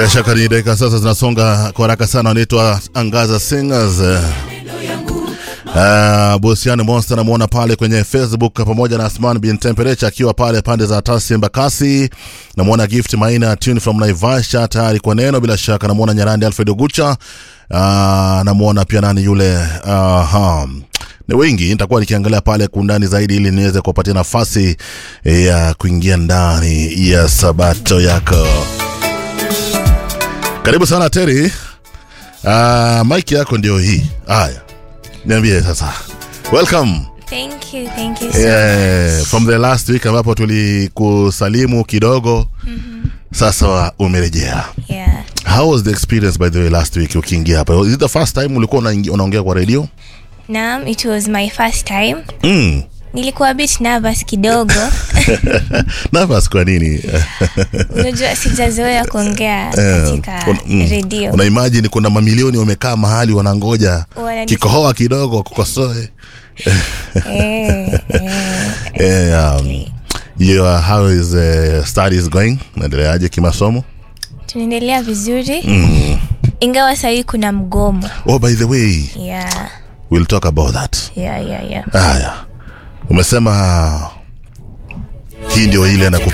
Bila shaka ni dakika sasa zinasonga kwa haraka sana, wanaitwa Angaza Singers. Uh, Busiani Monster namuona pale kwenye Facebook pamoja na Asman bin Temperature akiwa pale pande za Tasi Mbakasi. Namuona Gift Maina Tune from Naivasha tayari kwa neno, bila shaka namuona Nyarandi Alfred Ogucha. Uh, namuona pia nani yule uh, ni wengi nitakuwa nikiangalia pale kundani zaidi ili niweze kupatia nafasi ya kuingia ndani ya sabato yako. Karibu sana Teri. Uh, mike yako ndio hii. Haya, niambie sasa. Welcome. Thank you, thank you so Yeah, much. from the last week ambapo tulikusalimu kidogo sasa umerejea. Yeah. How was the experience by the way last week ukiingia hapa? Is it the first time ulikuwa unaingi- unaongea kwa radio? Naam, it was my first time. Mm. Nilikuwa a bit nervous kidogo. Nervous kwa nini? Unajua sijazoea kuongea Eh, katika una- mm, redio. Una imagine kuna mamilioni wamekaa mahali wanangoja Wanani- kikohoa kidogo kukosoe. Eh, eh. Eh, um, your, how is uh, studies going? Naendeleaje kimasomo? Tunaendelea vizuri. Mm. Ingawa sahii kuna mgomo. Oh, by the way, Yeah. we'll talk about that. Yeah, yeah, yeah. Haya, umesema hii ndio ile na